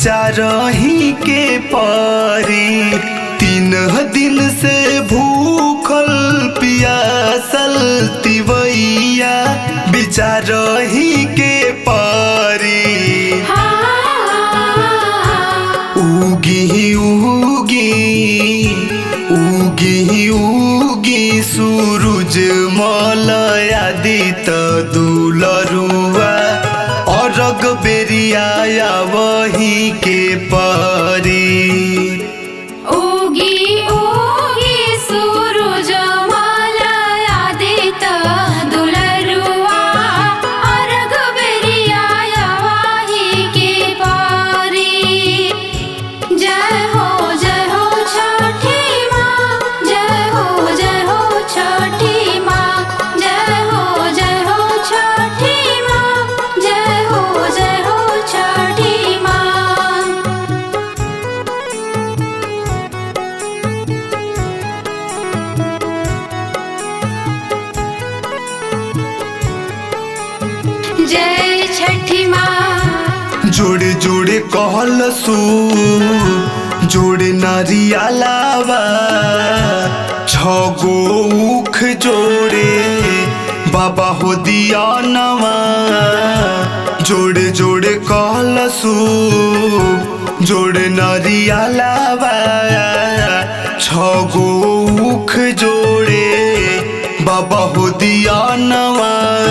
बिचारही के परी तीन दिन से भूखल पियासल तिवैया बिचारही के परी उगी उगी उगी उगी सूरज मलयादित दुलरुआ अरग बेरिया वही के परी उगी उगी सूरज मालयादित दुलरुआ अर्घ बेरिया वाही के पारी जय हो जय हो छठी माँ जय हो जय हो छठी माँ जय हो जय हो छठी माँ जय हो जय हो छठी माँ जय छठी माँ जोड़े जोड़े कहल सू जोड़े नारियालावा छगो उख जोड़े बाबा हो दिया नवा जोड़े जोड़े कहल सू जोड़े नारियालावा छगो उख जोड़े बाबा हो दिया नवा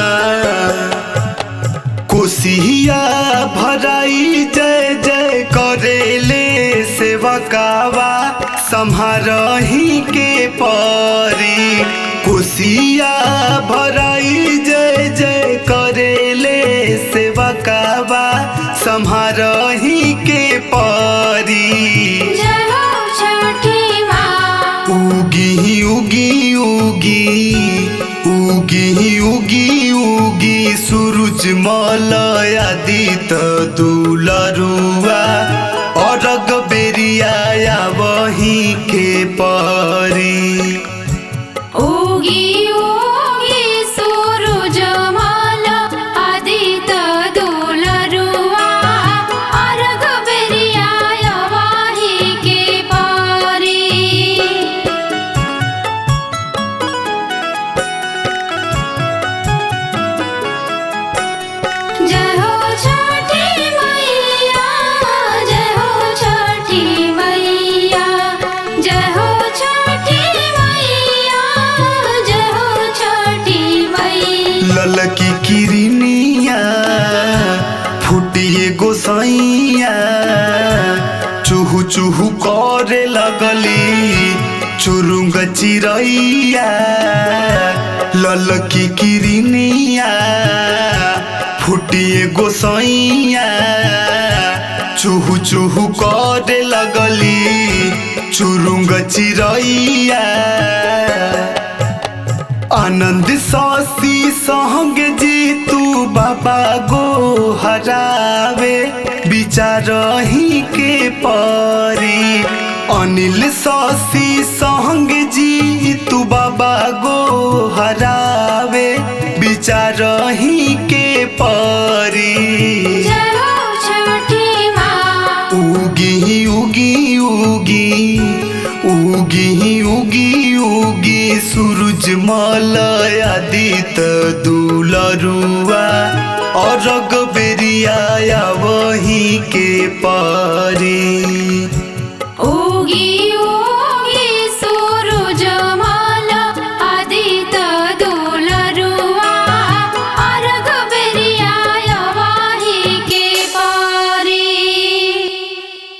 कोसिया भराई जय जय करेले सेवकावा सम्हारही के परी कोसिया भराई जय जय करेले सेवकावा सम्हारही के परी जय हो छठी माँ उगी उगी उगी उगी उगी उगी सूरज मलयादित दुलरुआ अरग बेरिया वही के परी उगी उगी सूरज माला आदित दुलरुआ अर्घ बेरिया वाही के पारी जय हो छठी मैया जय हो छठी मैया जय हो छठी मैया जय हो छठी मैया ललकी किरनिया फुटिए गोसाइया चूहू चूहू करे लगली चुरुंग चिरैया ललकी किरनिया फुटिए गोसाइया चूहू चूहू करे लगली चुरुंग चिरैया आनंद सासी संग जी तू बाबा गो हरावे बिचारही के परी अनिल सासी संग जी तू बाबा गो हरावे बिचारही के परी जय हो छठी माँ उगी उगी उगी उगी उगी उगी सूरज मलयादित दुलरुआ अरग बेरिया वही के परी उगी